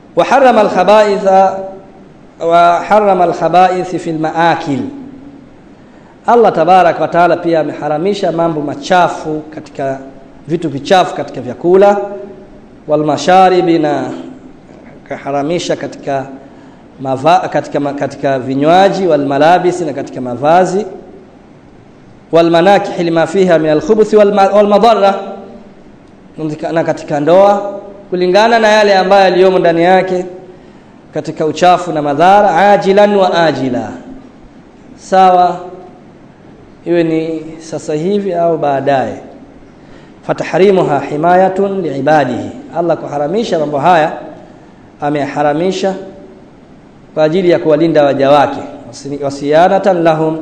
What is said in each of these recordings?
wa harrama al-khaba'itha wa harrama al-khaba'ith fi al-ma'akil Allah tabarak wa taala pia ameharamisha mambo machafu katika vitu vichafu katika vyakula wal masharibi na kaharamisha katika mava, katika katika vinywaji wal malabisi na katika mavazi wal manakih lima fiha min al khubuth wal madarra na katika ndoa kulingana na yale ambayo yaliyomo ndani yake katika uchafu na madhara ajilan wa ajila sawa iwe ni sasa hivi au baadaye fatahrimuha himayatun liibadihi Allah kuharamisha mambo haya ameharamisha kwa ajili ya kuwalinda waja wake wasiyanatan lahum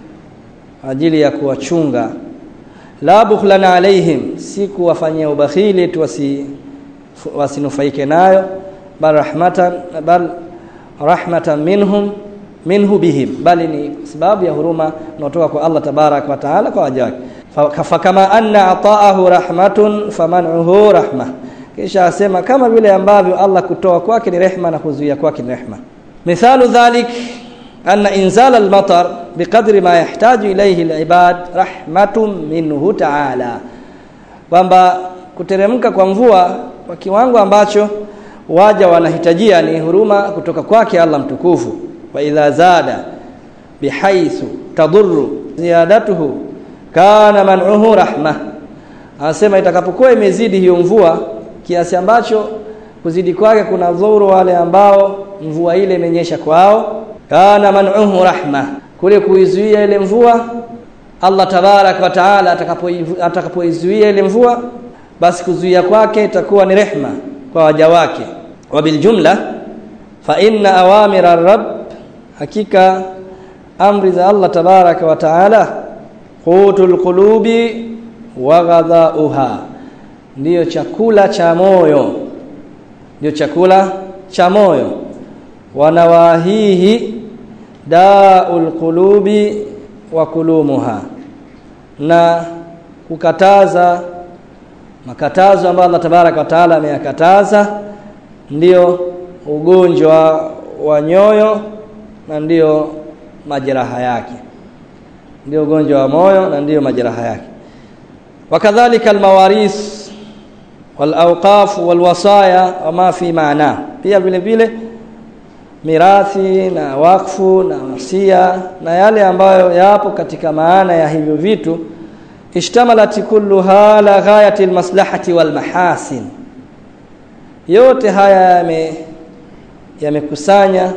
ajili ya kuwachunga la bukhlan alaihim si kuwafanyia ubakhili tu wasi wasinufaike nayo bal rahmatan bal rahmatan minhum minhu bihim bali ni sababu ya huruma inayotoka kwa Allah tabarak wa taala kwa waja wake fa kama anna ataahu rahmatun faman'uhu rahma kisha asema kama vile ambavyo Allah kutoa kwake ni rehma na kuzuia kwake ni rehma mithalu dhalik anna inzal al-matar biqadri ma yahtaju ilayhi al-ibad rahmatun minhu ta'ala kwamba kuteremka kwa mvua kwa kiwango ambacho waja wanahitajia ni huruma kutoka kwake Allah mtukufu wa idha zada bihaythu tadurru ziyadatuhu kana man'uhu rahma anasema itakapokuwa imezidi hiyo mvua kiasi ambacho kuzidi kwake kuna dhuru wale ambao mvua ile imenyesha kwao kana man'uhu rahma kule kuizuia ile mvua Allah tabarak wa taala atakapoizuia ile mvua basi kuzuia kwake itakuwa ni rehma kwa waja wake wa biljumla fa inna awamira rabb hakika amri za Allah tabaraka wa taala qutul qulubi wa ghadhauha ndiyo chakula cha moyo ndiyo chakula cha moyo wanawahihi daul qulubi wa kulumuha na kukataza makatazo ambayo Allah tabaraka wa taala ameyakataza ndiyo ugonjwa wa nyoyo na ndiyo majeraha yake ndio ugonjwa wa moyo na ndiyo majeraha yake wakadhalika almawaris walawqaf walwasaya wama fi maana pia vile vile mirathi na wakfu na wasia na yale ambayo yapo katika maana ya hivyo vitu ishtamalat kulluha la ghayati almaslahati walmahasin yote haya yame yamekusanya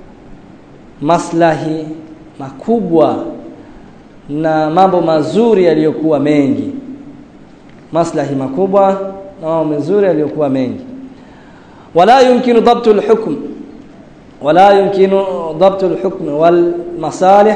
maslahi makubwa na mambo mazuri yaliyokuwa mengi maslahi makubwa na mambo mazuri yaliyokuwa mengi wala yumkinu dhabtu alhukm wala yumkinu dhabtu alhukm wal masalih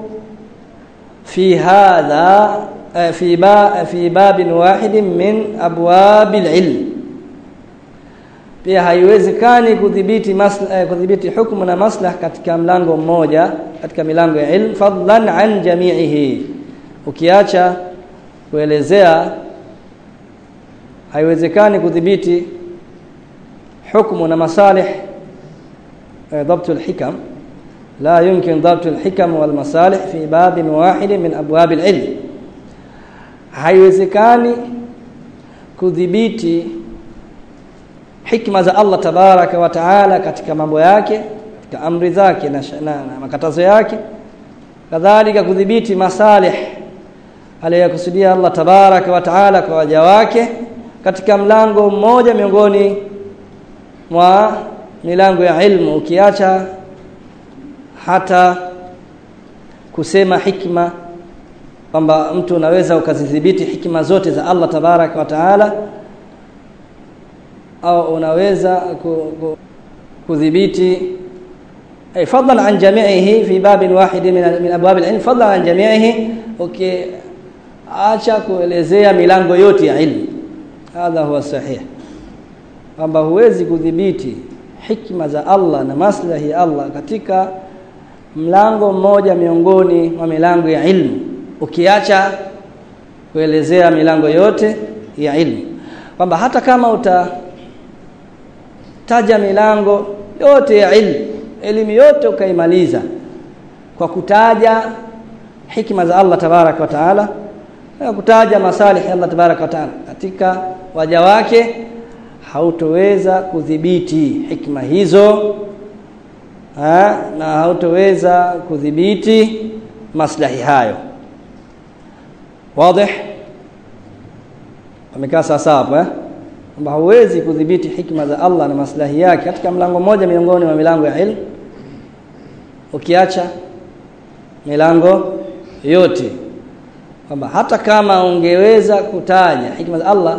fi hadha fi ba fi bab wahid min abwab alilm pia haiwezekani kudhibiti maslahi kudhibiti hukumu na maslah katika mlango mmoja katika milango ya ilm fadlan an jami'ihi ukiacha kuelezea haiwezekani kudhibiti hukumu na masalih ضبط الحكم لا يمكن ضبط الحكم والمصالح في باب واحد من ابواب العلم haiwezekani kudhibiti hikma za Allah tabaraka wa taala katika mambo yake katika amri zake na, na, na makatazo yake kadhalika kudhibiti masalih aliyokusudia Allah tabaraka wa taala kwa waja wake katika mlango mmoja miongoni mwa milango ya ilmu ukiacha hata kusema hikma kwamba mtu unaweza ukazidhibiti hikma zote za Allah tabaraka wa taala au unaweza kudhibiti ay fadlan an jami'ihi fi babin wahid min min abwab al-ilm fadlan an jami'ihi okay acha kuelezea milango yote ya ilmu hadha huwa sahih kwamba huwezi kudhibiti hikma za Allah na maslahi ya Allah katika mlango mmoja miongoni mwa milango ya ilmu ukiacha kuelezea milango yote ya ilmu kwamba hata kama uta taja milango yote ya ilmu elimu yote ukaimaliza kwa kutaja hikma za Allah tabarak wa taala na kutaja masalih ya Allah tabarak wa taala katika waja wake hautoweza kudhibiti hikma hizo ha, na hautoweza kudhibiti maslahi hayo wazi amekaa sawa hapo eh kwamba hauwezi kudhibiti hikma za Allah na maslahi yake katika mlango mmoja miongoni mwa milango ya ilmu ukiacha milango yote kwamba hata kama ungeweza kutaja hikma za Allah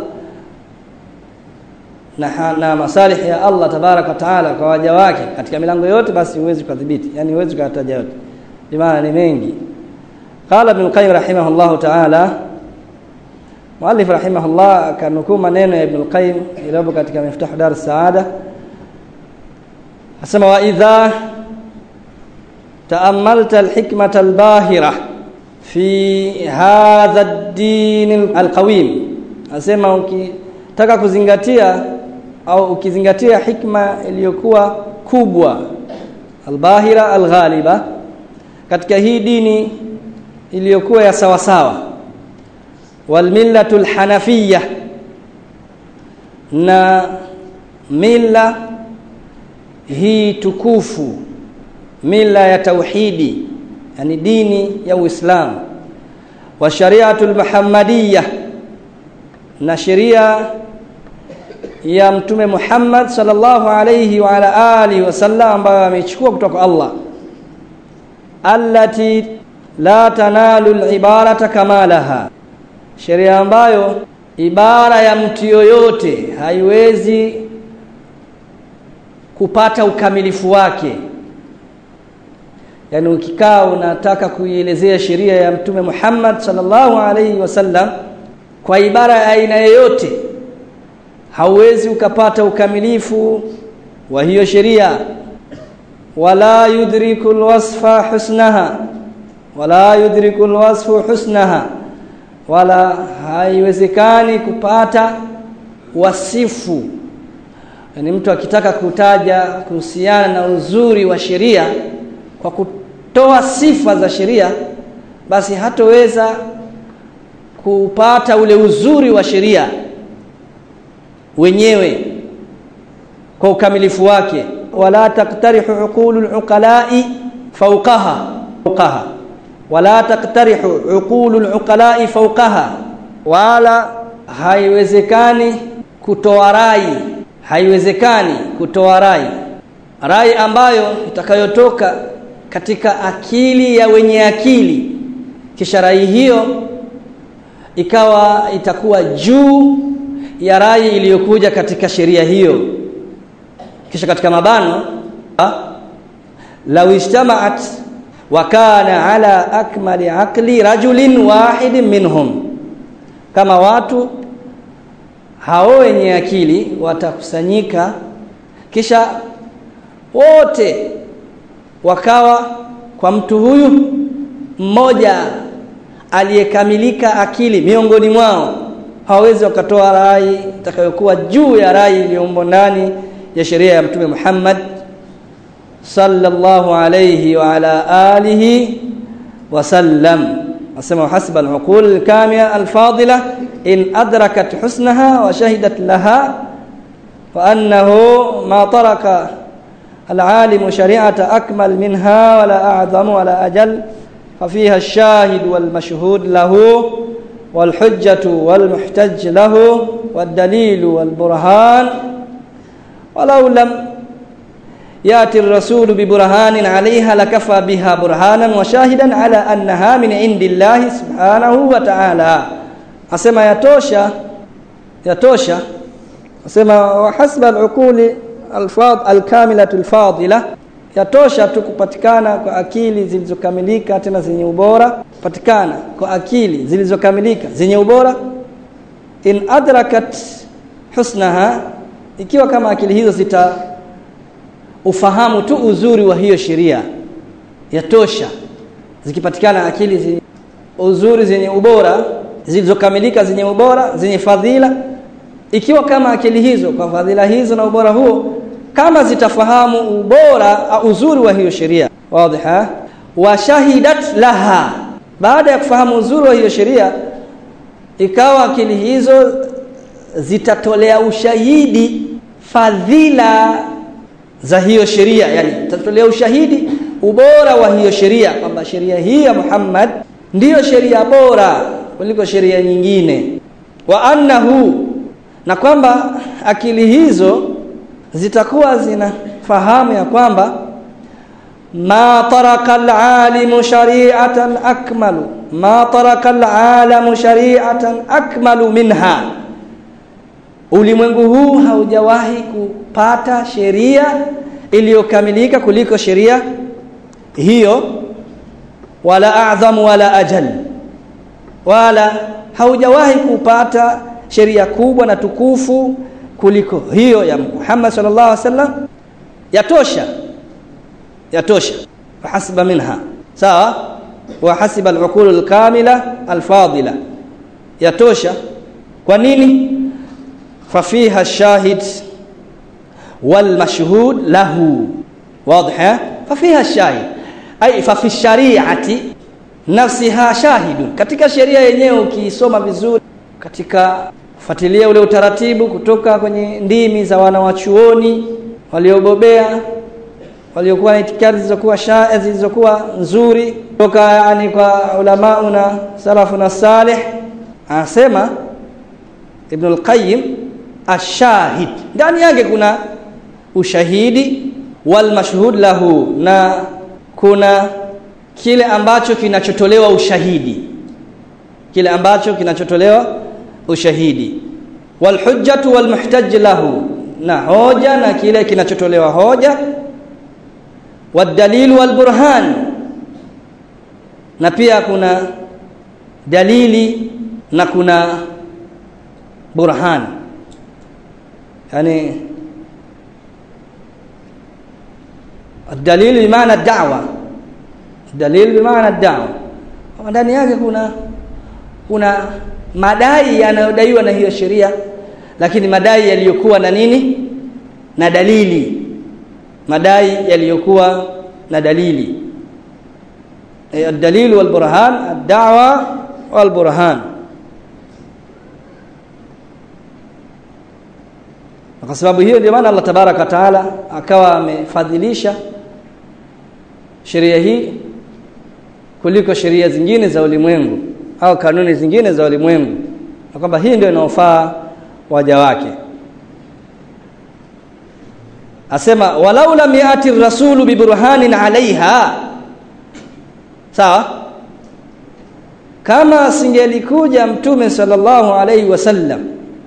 na, na masalih ya Allah tabaraka taala kwa waja wake katika milango yote basi huwezi kudhibiti yani huwezi kutaja yote bimaana ni mengi qala ibn qayyim rahimahullah taala muallif rahimahullah kanukuu maneno ya ibn qayyim iliyopo katika miftah dar saada asema wa idha تأملت الحكمة الباهرة في هذا الدين القويم asema ukitaka kuzingatia au ukizingatia hikma iliyokuwa kubwa albahira alghaliba katika hii dini iliyokuwa ya sawa sawa walmillatu alhanafiyya na mila hii tukufu mila ya tauhidi yani dini ya Uislamu wa shari'atul muhammadiyya na sheria ya mtume Muhammad sallallahu alayhi wa ala alihi wasallam ambayo amechukua kutoka Allah allati la tanalu al-ibarata kamalaha sheria ambayo ibara ya mtu yoyote haiwezi kupata ukamilifu wake yani ukikaa unataka kuielezea sheria ya mtume Muhammad sallallahu alaihi wasallam kwa ibara ya aina yoyote hauwezi ukapata ukamilifu wa hiyo sheria wala yudriku alwasfa husnaha wala yudriku alwasfu husnaha wala haiwezekani kupata wasifu yani mtu akitaka kutaja kuhusiana na uzuri wa sheria kwa kutoa sifa za sheria basi hatoweza kupata ule uzuri wa sheria wenyewe kwa ukamilifu wake wala taktarihu uqulul uqala'i fawqaha fawqaha wala taktarihu uqulul uqala'i fawqaha wala haiwezekani kutoa rai haiwezekani kutoa rai rai ambayo itakayotoka katika akili ya wenye akili kisha rai hiyo ikawa itakuwa juu ya rai iliyokuja katika sheria hiyo kisha katika mabano law ijtama'at wa kana ala akmali aqli rajulin wahidin minhum kama watu hao wenye akili watakusanyika kisha wote wakawa kwa mtu huyu mmoja aliyekamilika akili miongoni mwao hawawezi wakatoa rai itakayokuwa juu ya rai iliyomo ndani ya sheria ya mtume Muhammad sallallahu alayhi wa ala alihi wa sallam asema hasba al-uqul al-kamila al-fadila in adrakat husnaha wa shahidat laha wa annahu ma taraka العالم شريعة أكمل منها ولا أعظم ولا أجل ففيها الشاهد والمشهود له والحجة والمحتج له والدليل والبرهان ولو لم يأتي الرسول ببرهان عليها لكفى بها برهانا وشاهدا على أنها من عند الله سبحانه وتعالى أسمى يتوشى يتوشى أسمى وحسب العقول alfad alkamilatu alfadila yatosha tu kupatikana kwa akili zilizokamilika tena zenye ubora kupatikana kwa akili zilizokamilika zenye ubora in adrakat husnaha ikiwa kama akili hizo zita ufahamu tu uzuri wa hiyo sheria yatosha zikipatikana akili zi, uzuri zenye ubora zilizokamilika zenye ubora zenye fadhila ikiwa kama akili hizo kwa fadhila hizo na ubora huo kama zitafahamu ubora uzuri wa hiyo sheria wazi wa shahidat laha baada ya kufahamu uzuri wa hiyo sheria ikawa akili hizo zitatolea ushahidi fadhila za hiyo sheria yani zitatolea ushahidi ubora wa hiyo sheria kwamba sheria hii ya Muhammad ndiyo sheria bora kuliko sheria nyingine wa annahu na kwamba akili hizo zitakuwa zinafahamu ya kwamba ma taraka alalimu shari'atan akmalu ma taraka alalamu shari'atan akmalu minha ulimwengu huu haujawahi kupata sheria iliyokamilika kuliko sheria hiyo wala a'zamu wala ajal wala haujawahi kupata sheria kubwa na tukufu kuliko hiyo ya Muhammad sallallahu alaihi wasallam yatosha yatosha hasiba minha sawa wa hasiba al-uqul al-kamila al-fadila yatosha kwa nini fafiha shahid wal mashhud lahu واضح ففيها الشاهد أي ففي الشريعة نفسها شاهد katika sheria yenyewe ukiisoma vizuri katika kufuatilia ule utaratibu kutoka kwenye ndimi za wanawachuoni waliobobea waliokuwa na itikadi zilizokuwa shaa zilizokuwa nzuri kutoka yani kwa ulama na salafu na salih anasema Ibn al-Qayyim ashahid ndani yake kuna ushahidi wal mashhud lahu na kuna kile ambacho kinachotolewa ushahidi kile ambacho kinachotolewa ushahidi wal hujjatu wal muhtaj lahu na hoja na kile kinachotolewa hoja wad dalil wal burhan na pia kuna dalili na kuna burhan yani الدليل بمعنى الدعوة الدليل بمعنى الدعوة ndani yake kuna kuna madai yanayodaiwa na hiyo sheria lakini madai yaliyokuwa na nini na dalili madai yaliyokuwa na dalili الدليل والبرهان الدعوة والبرهان kwa sababu hiyo ndio maana Allah tabaraka taala akawa amefadhilisha sheria hii kuliko sheria zingine za ulimwengu au kanuni zingine za ulimwengu na kwamba hii ndio inaofaa waja wake asema walau lam yati rasulu biburhanin alaiha sawa kama singelikuja mtume sallallahu alaihi wasallam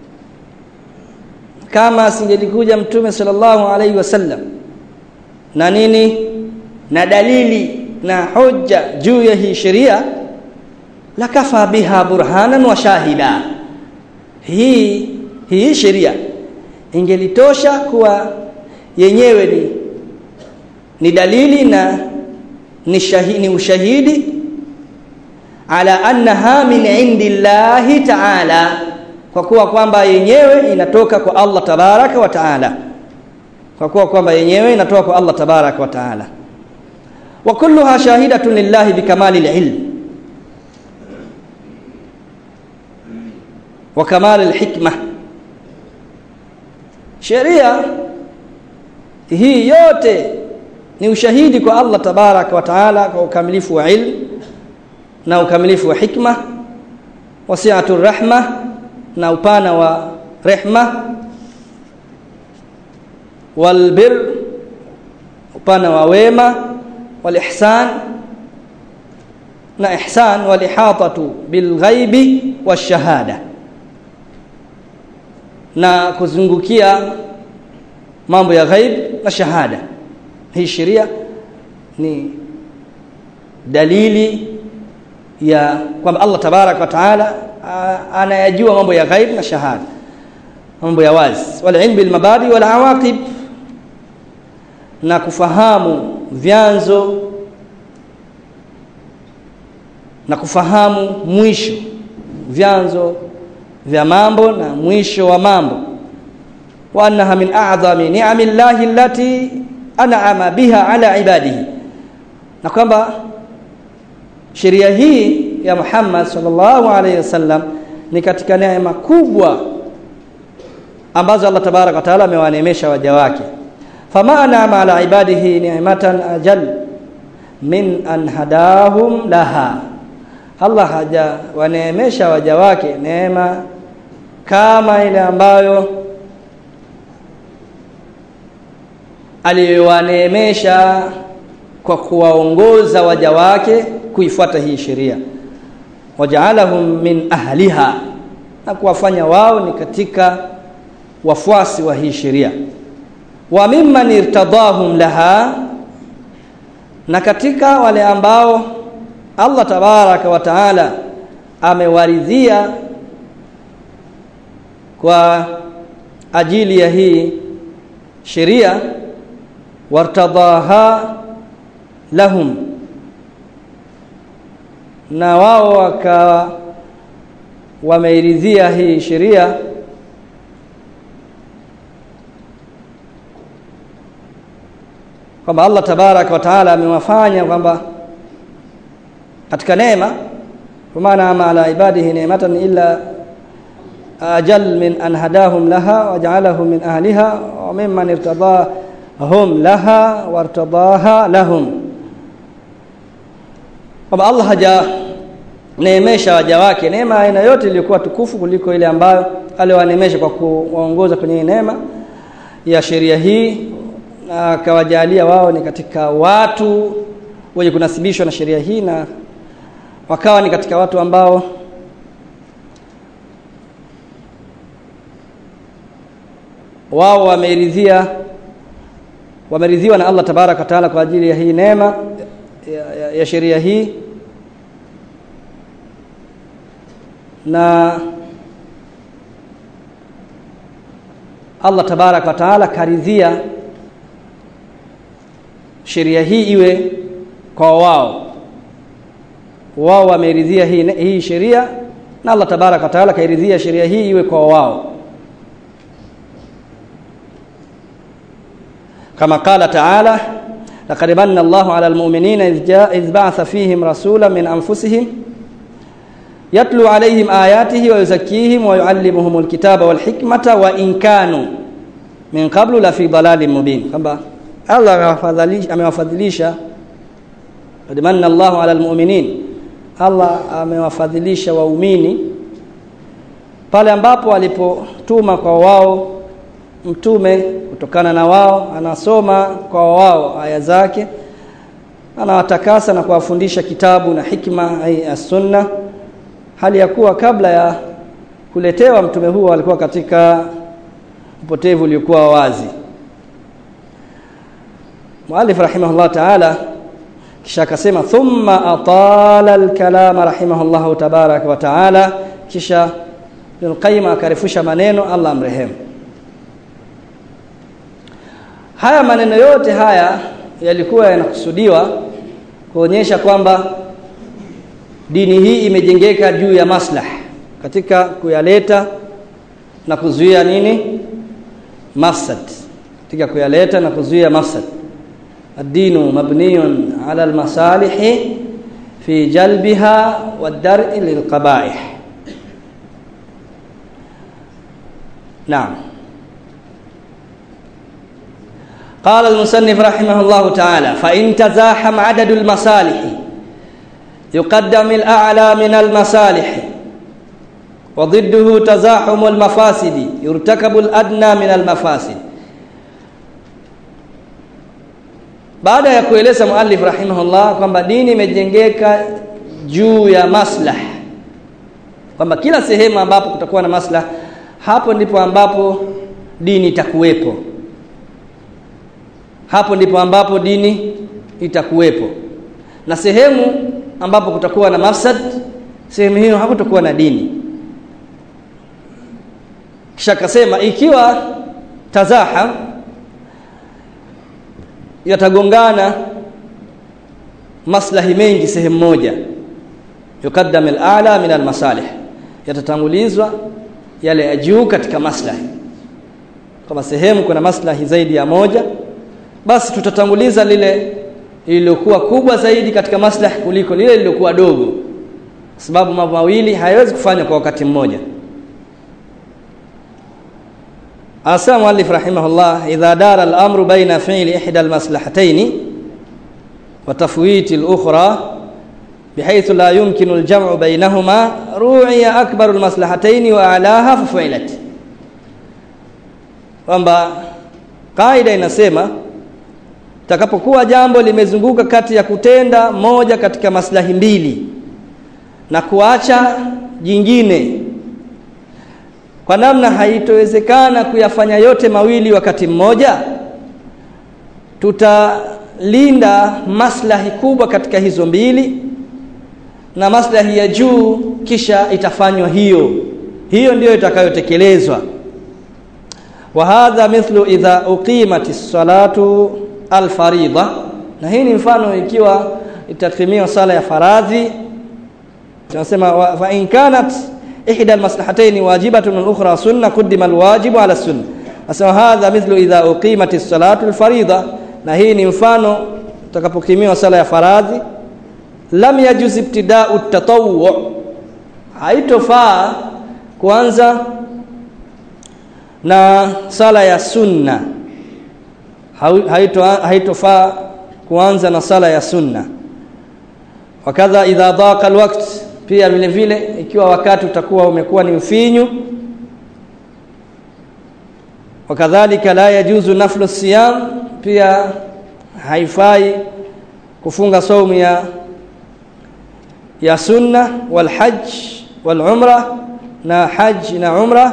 kama asingelikuja mtume sallallahu alaihi wasallam na nini na dalili na hoja juu ya hii sheria lakafa biha burhanan wa shahida hii hii sheria ingelitosha kuwa yenyewe ni ni dalili na ni, shahidi, ni ushahidi ala annaha min indillahi ta'ala kwa kuwa kwamba yenyewe inatoka kwa Allah tabaraka wa taala kwa kuwa kwamba yenyewe inatoka kwa Allah tabaraka wa taala wa kulluha shahidatun lillahi bikamali alilm wa kamali alhikma sheria hii yote ni ushahidi kwa Allah tabaraka wa taala kwa ukamilifu wa ilm na ukamilifu wa hikma wasi'atu rahma na upana wa rehma walbir upana wa wema walihsan na ihsan walihatatu bilghaibi washahada na kuzungukia mambo ya ghaib na shahada hii sheria ni dalili ya kwamba Allah tabarak wa taala anayajua mambo ya ghaib na shahada mambo ya wazi wal ilm bil mabadi wal awaqib na kufahamu vyanzo na kufahamu mwisho vyanzo vya mambo na mwisho wa mambo wa annaha min a'zami ni'ami llahi allati an'ama biha ala ibadihi na kwamba sheria hii ya Muhammad sallallahu alaihi wasallam ni katika neema kubwa ambazo Allah tabarak wa taala amewaneemesha waja wake fama an'ama ala ibadihi ni'matan ajal min an hadahum laha Allah haja waneemesha waja wake neema kama ile ambayo aliyowaneemesha kwa kuwaongoza waja wake kuifuata hii sheria wajaalahum min ahliha na kuwafanya wao ni katika wafuasi wa hii sheria wa mimman irtadahum laha na katika wale ambao Allah tabaraka wa taala amewaridhia kwa ajili ya hii sheria wartadaha lahum na wao waka wameiridhia hii sheria kwamba Allah tabaraka wa taala amewafanya kwamba katika neema kwa maana ama ala ibadihi ni'matan illa ajal min an hadahum laha waja'alahum min ahliha wa mimman irtadahum laha wartadaha lahum kwamba Allah haja neemesha waja wake neema aina yote iliyokuwa tukufu kuliko ile ambayo aliwaneemesha kwa kuwaongoza kwenye neema ya sheria hii na akawajalia wao ni katika watu wenye kunasibishwa na sheria hii na wakawa ni katika watu ambao wao wameridhia wameridhiwa na Allah tabaraka taala kwa ajili ya hii neema ya, ya, ya sheria hii na Allah tabaraka wa taala karidhia sheria hii iwe kwa wao wao wameridhia hii, hii sheria na Allah tabaraka wa taala kairidhia sheria hii iwe kwa wao kama qala taala laqad manna Allahu 'ala al-mu'minina idh ba'atha fihim rasulan min anfusihim yatlu 'alayhim ayatihi wa yuzakkihim wa yu'allimuhum al-kitaba wal hikmata wa in kanu min qablu la fi dalalin mubin kwamba Allah amewafadhilisha qad manna Allahu 'ala al-mu'minin Allah amewafadhilisha waumini pale ambapo alipotuma kwa wao mtume kutokana na wao anasoma kwa wao aya zake anawatakasa na kuwafundisha kitabu na hikma ai as-sunna hali ya kuwa kabla ya kuletewa mtume huo walikuwa katika upotevu uliokuwa wazi Muallif rahimahullah ta'ala kisha akasema thumma atala al-kalama rahimahullah tabarak wa ta'ala kisha Ibn Qayyim akarefusha maneno Allah amrehemu haya maneno yote haya yalikuwa yanakusudiwa kuonyesha kwamba dini hii imejengeka juu ya maslah katika kuyaleta na kuzuia nini mafsad katika kuyaleta na kuzuia mafsad ad-dinu mabniyun ala al-masalih fi jalbiha wad-dar'i lil-qaba'ih naam قال المصنف رحمه الله تعالى فإن تزاحم عدد المصالح يقدم الأعلى من المصالح وضده تزاحم المفاسد يرتكب الأدنى من المفاسد baada ya kueleza muallif rahimahullah kwamba dini imejengeka juu ya maslah kwamba kila sehemu ambapo kutakuwa na maslah hapo ndipo ambapo dini itakuwepo hapo ndipo ambapo dini itakuwepo na sehemu ambapo kutakuwa na mafsad sehemu hiyo hakutakuwa na dini kisha akasema ikiwa tazaham yatagongana maslahi mengi sehemu moja yukaddam al-a'la min al-masalih yatatangulizwa yale ya juu katika maslahi kama sehemu kuna maslahi zaidi ya moja basi tutatanguliza lile lililokuwa kubwa zaidi katika maslahi kuliko lile lililokuwa dogo kwa sababu mambo mawili hayawezi kufanywa kwa wakati mmoja Asa muallif rahimahullah idha dara al-amru baina fi'li ihda al-maslahatayn wa tafwiti al-ukhra bihaythu la yumkinu al-jam'u bainahuma ru'iya akbaru al-maslahatayn wa a'laha fa fu'ilat kwamba kaida inasema takapokuwa jambo limezunguka kati ya kutenda moja katika maslahi mbili na kuacha jingine kwa namna haitowezekana kuyafanya yote mawili wakati mmoja tutalinda maslahi kubwa katika hizo mbili na maslahi ya juu kisha itafanywa hiyo hiyo ndiyo itakayotekelezwa wa hadha mithlu idha uqimatis salatu alfaridha na hii ni mfano ikiwa itakimiwa sala ya faradhi tunasema fa in kanat ihda almaslahatayn wajibatun al-ukhra sunna qaddima alwajibu ala sunna asema hadha mithlu idha uqimatis salatu alfaridha na hii ni mfano utakapokimiwa sala ya faradhi lam yajuz ibtida'u at-tatawwu haitofaa kuanza na sala ya sunna haitofaa haito kuanza na sala ya sunna wakadha idha dhaqa alwaqt pia vile vile ikiwa wakati utakuwa umekuwa ni mfinyu wakadhalika la yajuzu naflu siyam pia haifai kufunga saumu ya ya sunna wal hajj wal umra na hajj na umra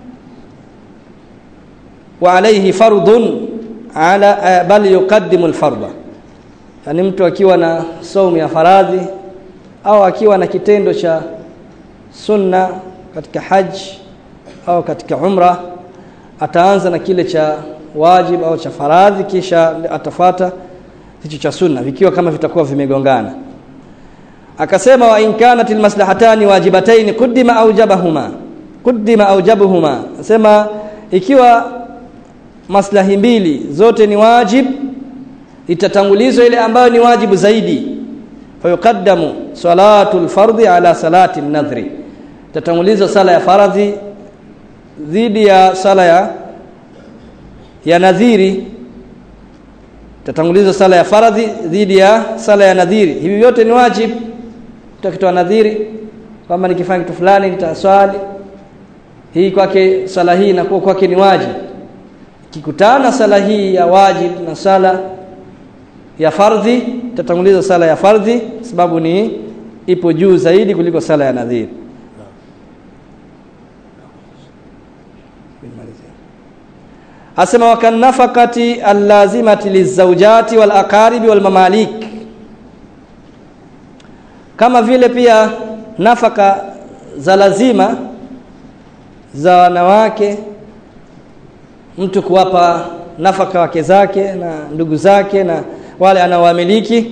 wa alayhi fardun ala bal yuqaddimu al-fardha yani mtu akiwa na saumu ya faradhi au akiwa na kitendo cha sunna katika haji au katika umra ataanza na kile cha wajib au cha faradhi kisha atafata hicho cha sunna vikiwa kama vitakuwa vimegongana akasema wa in kanat almaslahatani wajibatayn quddima aujabahuma quddima aujabuhuma asema ikiwa maslahi mbili zote ni wajib itatangulizwa ile ambayo ni wajibu zaidi fayuqaddamu salatu alfardhi ala salati an-nadhri tatangulizwa sala ya faradhi dhidi ya sala ya ya nadhiri tatangulizwa sala ya faradhi dhidi ya sala ya nadhiri hivi vyote ni wajib utakitoa nadhiri kwamba nikifanya kitu fulani nitaswali hii kwake sala hii inakuwa kwake ni wajib kikutana sala hii ya wajib na sala ya fardhi tatanguliza sala ya fardhi sababu ni ipo juu zaidi kuliko sala ya nadhiri asema wakan nafaqati allazimati lizawjati wal aqaribi wal mamalik kama vile pia nafaka za lazima za wanawake mtu kuwapa nafaka wake zake na ndugu zake na wale anaowamiliki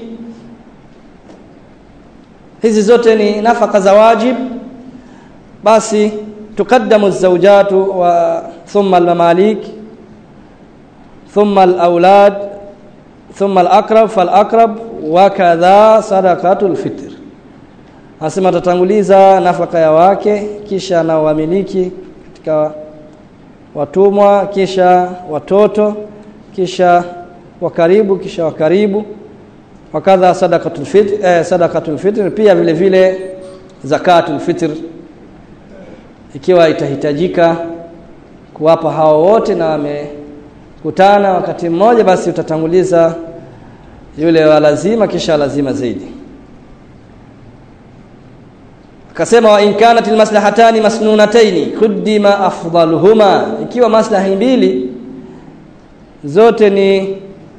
hizi zote ni nafaka za wajib basi tukaddamu zawjatu wa thumma almamalik thumma alawlad thumma alaqrab falaqrab wa kadha sadaqatul fitr asema tatanguliza nafaka ya wake kisha na wamiliki katika watumwa kisha watoto kisha wakaribu kisha wakaribu wakadha sadaqatul fitr eh, sadaqatul fitr pia vile vile zakatul fitr ikiwa itahitajika kuwapa hao wote na wamekutana wakati mmoja basi utatanguliza yule wa lazima kisha lazima zaidi akasema wa in kanat almaslahatani masnunataini kuddima afdaluhuma ikiwa maslahi mbili zote ni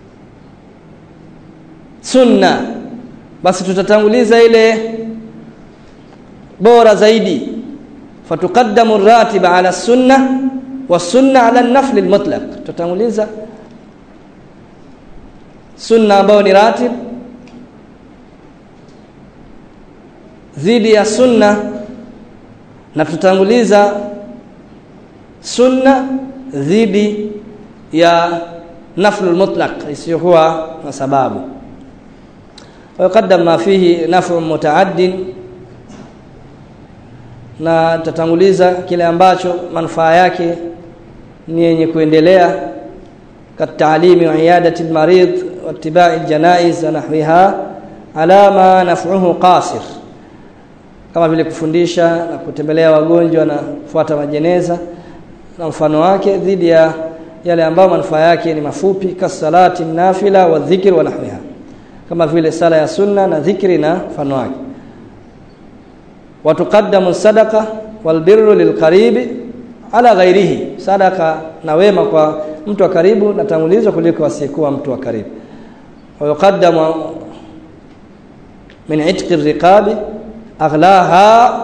sunna basi tutatanguliza ile bora zaidi fatuqaddamu ratiba ala sunna wa sunna ala an-nafl al-mutlaq tutatanguliza sunna ambayo ni ratib dhidi ya sunna na tutanguliza sunna dhidi ya naflu mutlaq isiyokuwa na sababu ويقدم ما فيه نفع متعد na tatanguliza kile ambacho manufaa yake ni yenye kuendelea katalimi wa iyadati almarid wa ittiba'i aljanaiz wa nahwiha ala ma naf'uhu qasir kama vile kufundisha na kutembelea wagonjwa na kufuata majeneza na mfano wake dhidi ya yale ambayo manufaa yake ni mafupi kasalati nafila wa dhikr wa nahwiha kama vile sala ya sunna na dhikri na mfano wake watuqaddamu sadaqa wal birru lilqaribi ala ghairihi sadaka na wema kwa mtu wa karibu natangulizwa kuliko asiyekuwa mtu wa karibu wa yuqaddamu min itqi riqabi aghlaha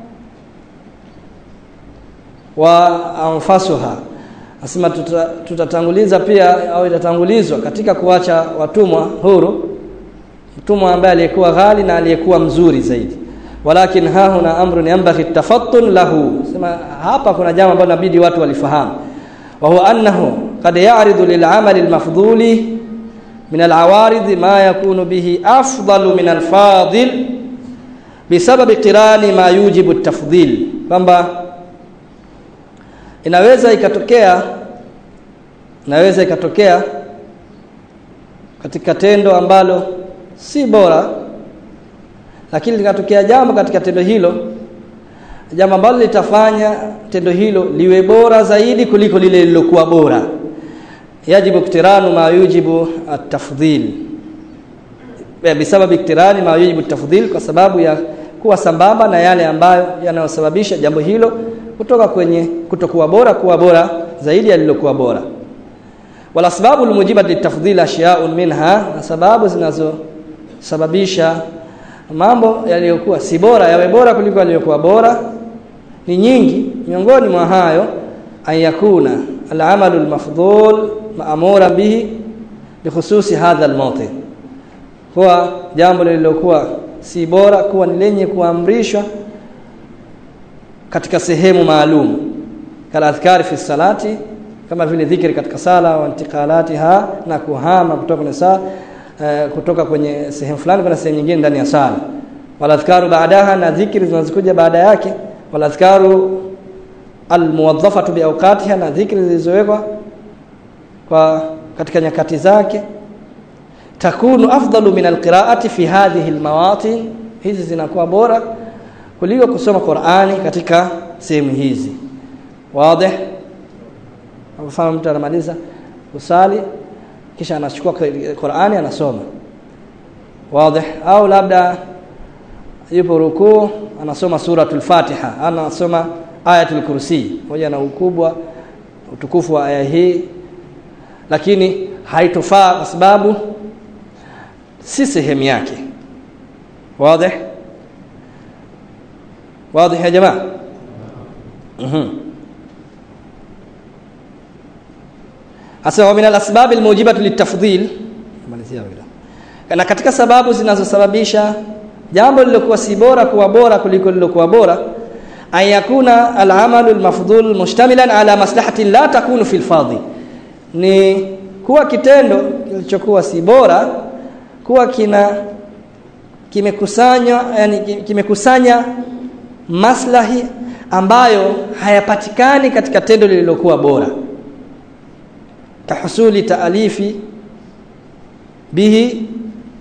wa anfasuha asema tutatanguliza tuta pia au itatangulizwa katika kuacha watumwa huru mtumwa ambaye aliyekuwa ghali na aliyekuwa mzuri zaidi walakin ha huna amrun yanbaghi tafattun lahu sema hapa kuna jambo ambalo inabidi watu walifahamu wa huwa annahu qad ya'ridu lil'amali al-mafdhuli min al-awarid ma yakunu bihi afdalu min al-fadil bisababi qirani ma yujibu at-tafdhil kwamba inaweza ikatokea inaweza ikatokea katika tendo ambalo si bora lakini likatokea jambo katika tendo hilo jambo ambalo litafanya tendo hilo liwe bora zaidi kuliko lile lilokuwa bora yajibu iktiranu ma yujibu at-tafdhil bisababi iktirani ma yujibu at-tafdhil kwa sababu ya kuwa sambamba na yale ambayo yanayosababisha jambo hilo kutoka kwenye kutokuwa bora kuwa bora zaidi yalilokuwa bora wala sababu almujibat litafdhil ashya'un minha na sababu zinazosababisha mambo yaliyokuwa si bora yawe bora kuliko yaliyokuwa bora ni nyingi miongoni mwa hayo ayakuna al'amalu almafdhul ma'mura bihi bikhususi hadha almawtin kwa jambo lililokuwa si bora kuwa ni lenye kuamrishwa katika sehemu maalum kala adhkari fi salati kama vile dhikri katika sala wa intiqalatiha na kuhama kutoka kwenye sala uh, kutoka kwenye sehemu fulani kwenda sehemu nyingine ndani ya sala wala adhkaru baadaha na dhikri zinazokuja baada yake wala adhkaru almuwaddafatu biawqatiha na dhikri zilizowekwa kwa katika nyakati zake takunu afdalu min alqiraati fi hadhihi almawatin hizi zinakuwa bora kuliko kusoma Qur'ani katika sehemu hizi wazi mfano mtu anamaliza kusali kisha anachukua Qur'ani anasoma wazi au labda yupo rukuu anasoma suratul Fatiha anasoma ayatul kursi moja na ukubwa utukufu wa aya hii lakini haitofaa kwa sababu si sehemu yake wazi واضح يا جماعه اها asema min al-asbab al-mujibatu lit-tafdhil malizia na katika sababu zinazosababisha jambo lilokuwa si bora kuwa bora kuliko lilokuwa bora ayakuna al-amalu al-mafdhul mushtamilan ala maslahatin la takunu fil fadhi ni kuwa kitendo kilichokuwa si bora kuwa kina kimekusanywa yani kimekusanya maslahi ambayo hayapatikani katika tendo lililokuwa bora kahusuli taalifi bihi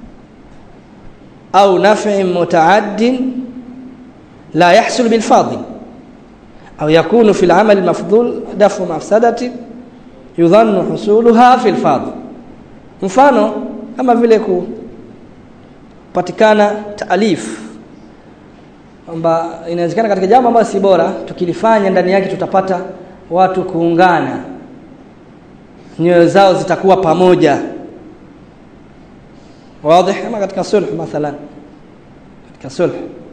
au naf'i mutaaddin la yahsul bil fadil au yakunu fil amal mafdhul dafu mafsadati yudhannu husuluha fil fadil mfano kama vile kupatikana taalif kwamba inawezekana katika jambo ambalo si bora tukilifanya ndani yake tutapata watu kuungana nyoyo zao zitakuwa pamoja wazi kama katika sulh mathalan katika sulh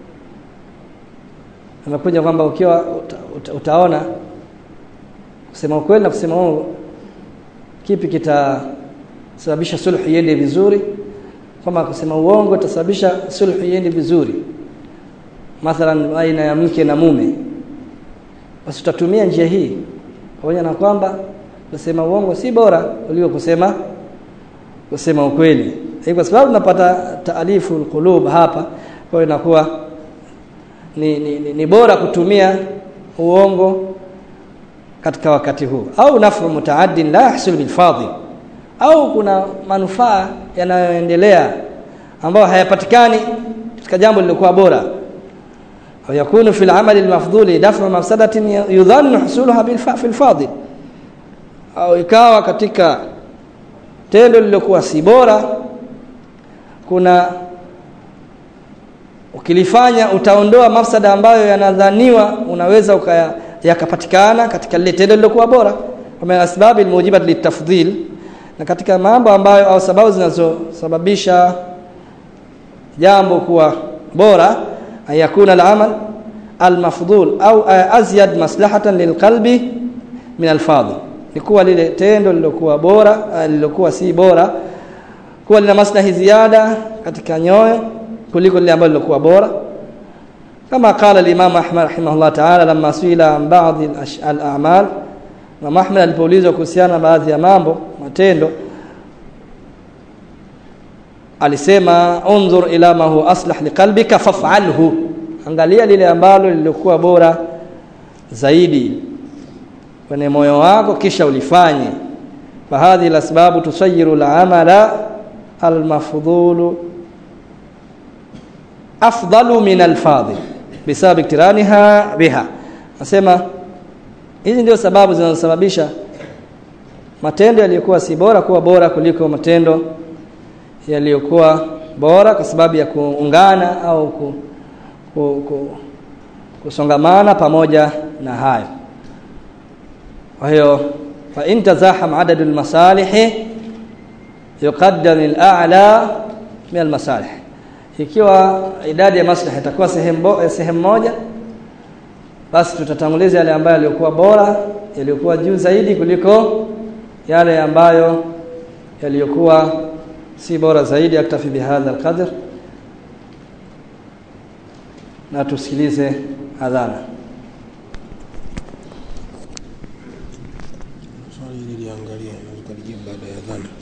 anakuja kwamba ukiwa uta, uta, utaona kusema ukweli na kusema uongo kipi kitasababisha sulh iende vizuri kama kusema uongo itasababisha sulh iende vizuri mathalan baina ya mke na mume basi tutatumia njia hii pamoja na kwamba kusema uongo si bora kuliko kusema kusema ukweli hii kwa sababu tunapata taalifu alqulub hapa kwa hiyo inakuwa ni, ni, ni, ni bora kutumia uongo katika wakati huu au nafu mutaaddin la yahsul bil fadhi au kuna manufaa yanayoendelea ambayo hayapatikani katika jambo lililokuwa bora au yakunu fil amali almafdhuli daf'u mafsadatin yudhannu husulaha bil fil fadhi au ikawa katika tendo lililokuwa si bora kuna ukilifanya utaondoa mafsada ambayo yanadhaniwa unaweza ukaya, yakapatikana katika lile tendo lilokuwa bora kama asbabu almujibat litafdhil na katika mambo ambayo au sababu zinazosababisha jambo kuwa bora ayakuna al-amal al-mafdhul au azyad maslahatan lilqalbi min al-fadhil ni kuwa lile tendo lilokuwa bora lilokuwa si bora kuwa lina maslahi ziada katika nyoyo kuliko lile ambalo lilokuwa bora kama qala al-imam Ahmad rahimahullah ta'ala lamma suila an ba'd al-a'mal Imam Ahmad alipoulizwa kuhusiana baadhi ya mambo matendo alisema unzur ila ma huwa aslah liqalbika faf'alhu angalia lile ambalo lilikuwa bora zaidi kwenye moyo wako kisha ulifanye fahadhi lasbabu tusayiru al-amala al-mafdhulu afdalu min al-fadhil bisabab iktiraniha biha nasema hizi ndio sababu zinazosababisha matendo yaliyokuwa si bora kuwa bora kuliko matendo yaliyokuwa bora kwa sababu ya kuungana au ku, ku, ku, kusongamana pamoja na hayo kwa hiyo fa in tazaham adadu almasalih yuqaddam al-a'la min al-masalih ikiwa idadi ya maslahi itakuwa sehemu sehemu moja basi tutatanguliza yale ambayo yalikuwa bora yaliokuwa juu zaidi kuliko yale ambayo yaliyokuwa si bora zaidi aktafi bihadha alqadr na tusikilize adhana swali hili liangalia na tukalijibu baada ya adhana